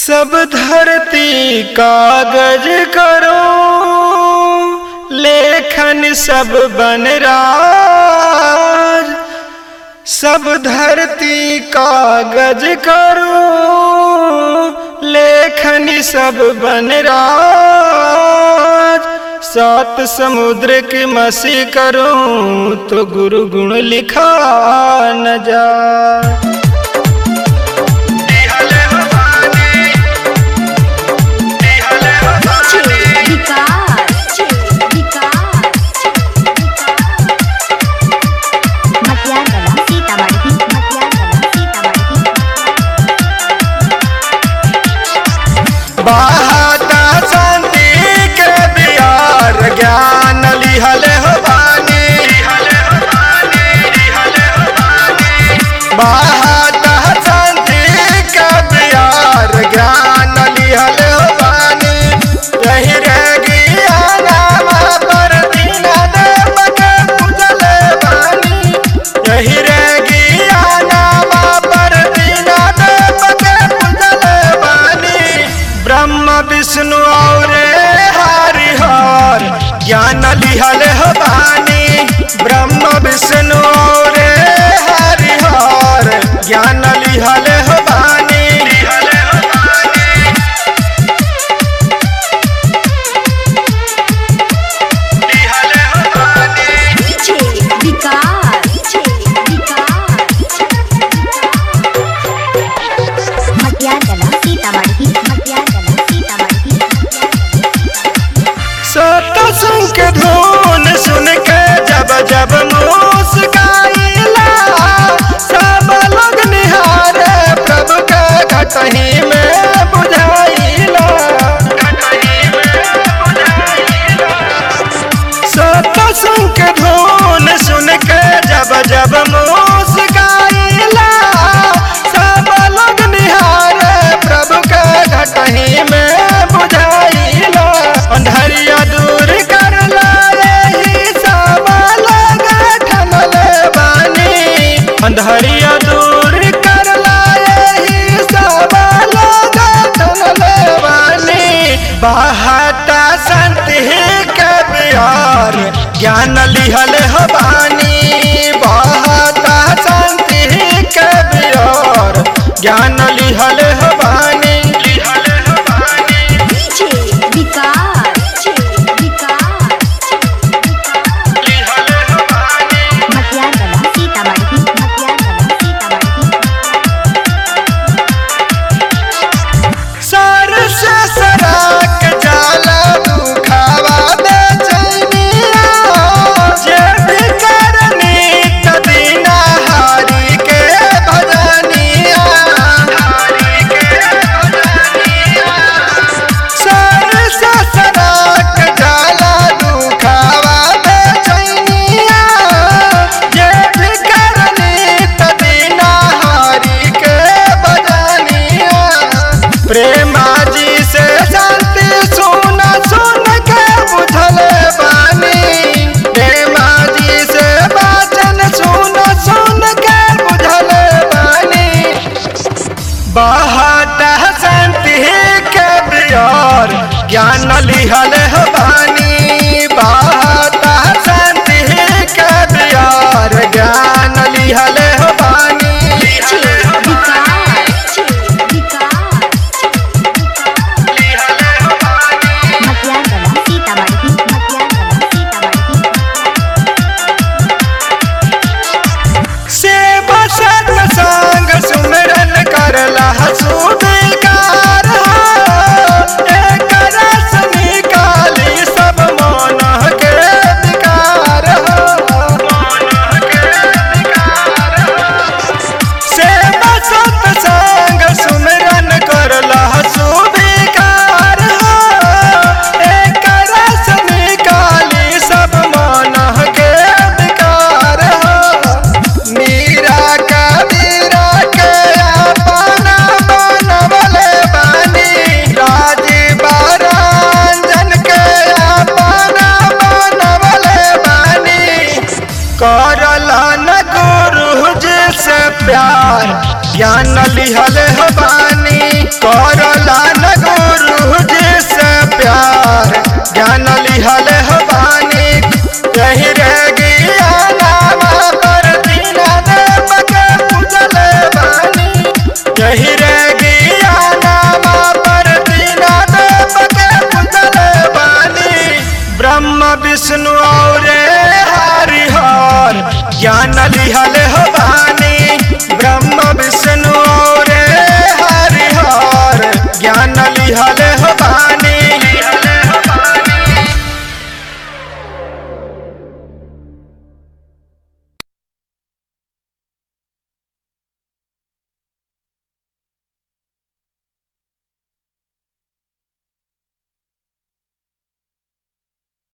सब धरती कागज करो लेखन सब बन राज सब धरती कागज करो लेखन सब बन राज सात समुद्र की मसी करूं तो गुरु गुण लिखा न जा विकास मटियागला सीतामढ़ी मटियागला सीतामढ़ी बहाता शांति के बिहार ज्ञान लिहल हो बानी बहाता शांति के बिहार ज्ञान लिहल हो बानी यही रह गया नाम पर दीन देव के पूजल बानी यही रह गया नाम पर दीन देव के पूजल बानी ब्रह्म विष्णु और हरिहर ज्ञान लिहल हो बानी ब्रह्म विष्णु और हरिहर ज्ञान लिहल हो बानी मटियागला सीतामढ़ी मटियागला सीतामढ़ी सतसंग के धुन सुन के जब जब मुस्काइला सब लोग निहारे प्रभु के घटही में बुझाइला सतसंग के धुन सुन के जब जब मुस्काइला सब लोग निहारे प्रभु के घटही में बुझाइला अंधरिया दूर कर लाए सब लोग ठनल बानी अंधरिया दूर कर लाए सब लोग ठनल बानी बहता संत के बिहार ज्ञान लिहल हो बानी बहता संत के बिहार ज्ञान लिहल हो बानी लिहल हो बानी विकास लिहल हो बानी मटियागला सीतामढ़ी मटियागला सीतामढ़ी सर से सराक जाला दुखावा बेचैनिया जे भी करनी तदीना हारी के भजनिया हारी के भजनिया सर से सराक जाला दुखावा बेचैनिया जे भी करनी तदीना हारी के भजनिया प्रेमा जी से शांति सुन सुन के बुझल बानी प्रेमा जी से वचन सुन सुन के बुझल बानी बहत शांति के बिहार ज्ञान लिहल हो बानी बहत शांति के बिहार ज्ञान लिहल हो बानी लिहल हो बानी मटियागला सीतामढ़ी मटियागला सीतामढ़ी सेवा सत्य संग सुमरन करला सुधिकार एक रस निकाली सब मन के विकार सेवा सत्य संग सुमरन करला सुधिकार एक रस निकाली सब मन के विकार मीरा कबीरा के अपना बनवले बानी राजीव रंजन के अपना बनवले बानी करला न गुरु जी से प्यार ज्ञान लिहल हो बानी करला हो बानी